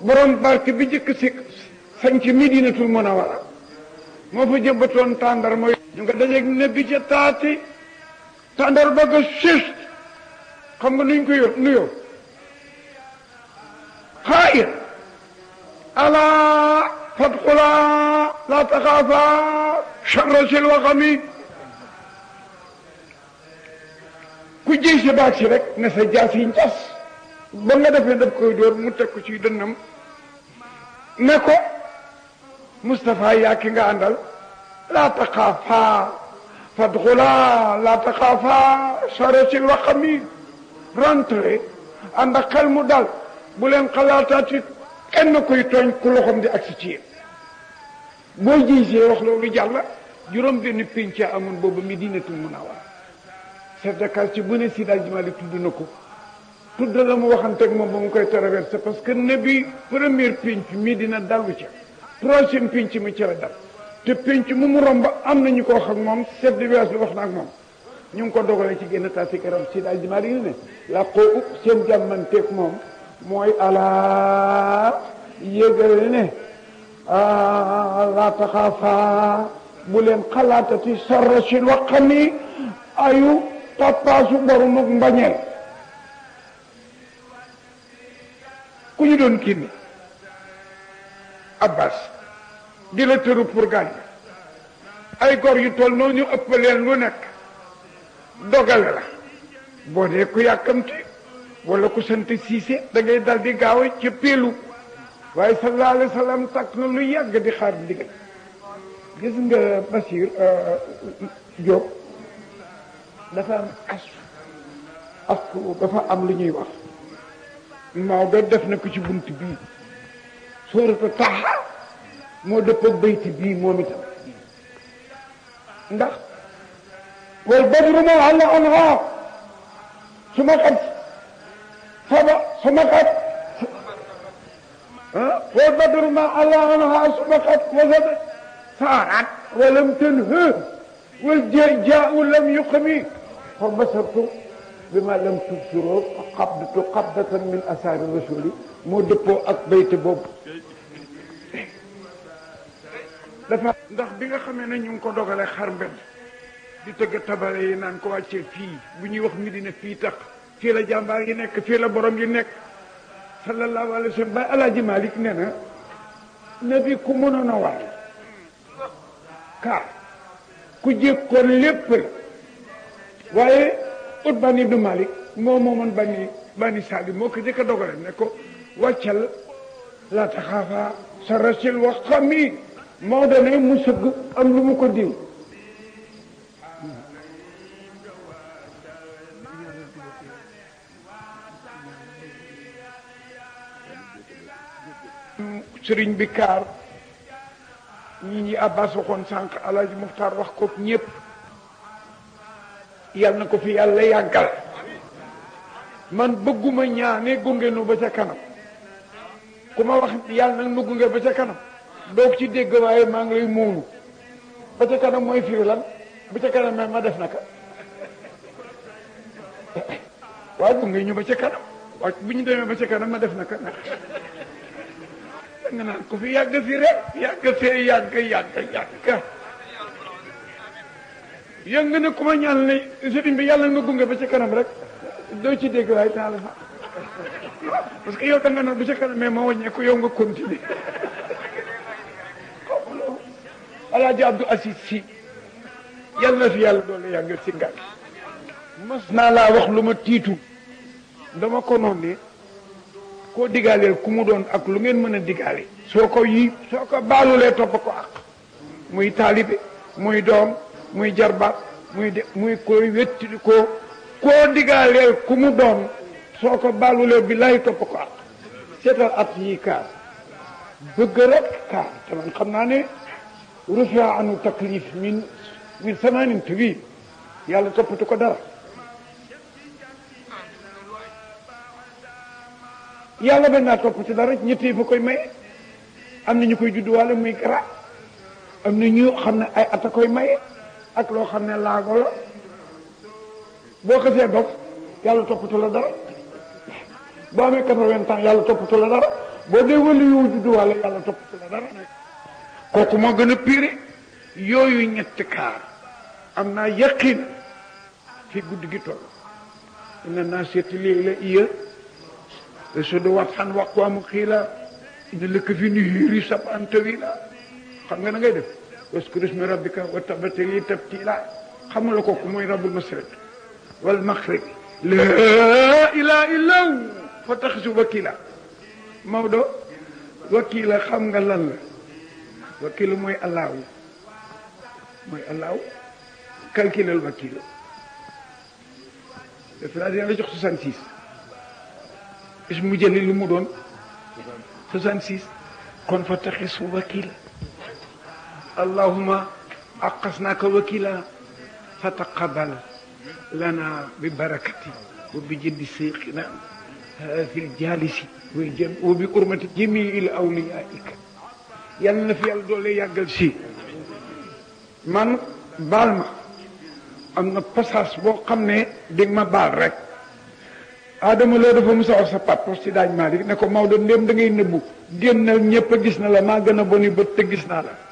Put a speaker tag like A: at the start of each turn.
A: borom barke bi jëkk si sañ ci Medinatul Munawwara moo fa jëmbatoon tàndar mooy ñu nga dajeeg ne bi ca taati tàndar ba nga sës xam nga nuñ ko yor nuyoo xaayir alaa fadxulaa laa taxaafaa charra sil waxami ku jëy si baag si rek ne sa jaas yi njas ba nga defee daf koy dóor mu teg ko ci dënnam ne ko Moustapha yaa ki nga àndal laa taxaafaa fadxulaa laa taxaafaa charra sil waxami rentré ànd ak xel mu dal bu leen xalaataati kenn koy tooñ ku loxoom di agsi ci yéen boo gisee wax loolu jàll juróom benn pénc amoon boobu Medinatul Munawwara chef de quartier bu ne Seydi Hadji Malick tudd na ko tudd la mu waxanteeg moom ba mu koy traversé parce que ne bi première pénc Medina dalu ca troisième pénc mi ci la dal te pénc mu mu romb am nañu ko wax ak moom chef de village bi wax na ak moom ñu ngi ko dogalee ci génn taasi karam Seydi Hadji Malick ne la ko upp seen jàmmanteeg moom mooy alaa yëgal ne laa taxaafaa bu leen xalaatati sarra sin waxam ni ayu toppaasu borom ak mbañeel ku ñu doon kii ni Abbas di la tëru pour gaañ ay gor yu toll noonu ñu ëpp leen lu nekk dogale la boo dee ku yàkkamti wala ku sant siise da ngay dal di gaaw ca péelu waaye sallallahu alayhi wa sallam takk na lu yàgg di xaar ndigal gis nga Bachir Diop dafa am as as dafa am lu ñuy wax Maodo def na ko ci bunt bii suuratu Taha moo dëpp ak bayti bii moom itam ndax wal badru ma àlla anha su ma xat saba su ma xat wal badru ma àlla anha su ma xat wasaba saarat walam tanha wal jaau lam yuqmi fa basartu bima lam tubsiroo qabdatu qabdatan min asaari rasuli moo dëppoo ak bayte boobu dafa ndax bi nga xamee ne ñu ngi ko dogale xar mbedd di tëgg tabale yi naan ko wàccee fii bu ñuy wax Medina fii tax fii la jàmbaar yi nekk fii la borom yi nekk sallallahu alayhi wa sallam ba alaaji Malik nee na nabi ku mënoon a war car ku jékkoon lépp la waaye ut bani du Malik moo moomoon bani bani Salim moo ko jëkk a dogale ne ko wàccal la taxaafa sa rasil wax xam yi moo dane mu sëgg am lu mu ko diw sëriñ bi kaar ñi ñi abbas waxoon sànq alaaji muxtaar wax ko ñépp yal na ko fi yàlla yàggal man bëgguma ñaane gunge nu ba ca kanam ku ma wax yàlla nag nu gunge ba ca kanam doog ci dégg waaye maa ngi lay muunu ba ca kanam mooy firi lan ba ca kanam mais ma def naka waaye gunge ñu ba ca kanam waaye bu ñu demee ba ca kanam ma def naka nag nga naan ko fi yàgg fi rek yàgg fee yàgg yàgg yàgg yëg nga ne ku ma ñaan ne sëriñ bi yàlla nga gunge ba ca kanam rek doo ci dégg waaye naa la fa parce que yow da nga naan ba ca kanam mais ma wàññeeku yow nga continuer xawuloo alaaji Abdou Aziz si yàlla na fi yàlla doole yàgg si ngal mas naa laa wax lu ma tiitu dama ko noon ne koo digaaleel ku mu doon ak lu ngeen mën a digaale soo ko yi soo ko baalulee topp ko ak muy taalibe muy doom muy jarbaat muy de muy koy wetti ko koo digaaleel ku mu doon soo ko baalulee bi lay topp ko ak seetal at yi kaar bëgg rek kaar te man xam naa ne rufia anu taklif min min samanin tuwi yàlla toppatu ko dara yàlla bañ naa topp ci dara ñett yi fa koy maye am na ñu koy judduwaale muy gara am na ñu xam ne ay at a koy maye ak loo xam ne laago la boo xasee dof yàlla toppatu la dara boo amee quatre-vingts ans yàlla toppatu la dara boo dee wala yow juddu wàlla yàlla topp la dara nag kooku moo gën a pire yooyu ñetti kaar am naa yaqin fi guddi gi toll ina naa seeti léegi la iya sudu wat xan waqwaamu xiila ina lëkk fi nu hiiri sab an tawila xam nga na ngay def waskuru ismi rabbika wa tabatili tabtila xamula kooku mooy rabbul masriq wal maghrib laa ilaha illa hu fa taxisu wakila Maodo wakila xam nga lan la wakila mooy allahu mooy allahu calculel wakila def naa dina la jox 66 is mu jëli lu mu doon 66 kon fa taxisu wakila allahuma aqasnaaka wakila fa taqabal lana bi barakati wa bi jëddi seyxina fi ljalisi way jëm wa bi urmati jamii il awliyaika yal na fi yàlla doole yàggal si man baal ma am na passage boo xam ne dégg ma baal rek Adama loo dafa musa wax sa papa si daaj Malick ne ko Maodo ndéem da ngay nëbbu génnal ñëpp a gis na la maa gën a boni bët te gis naa la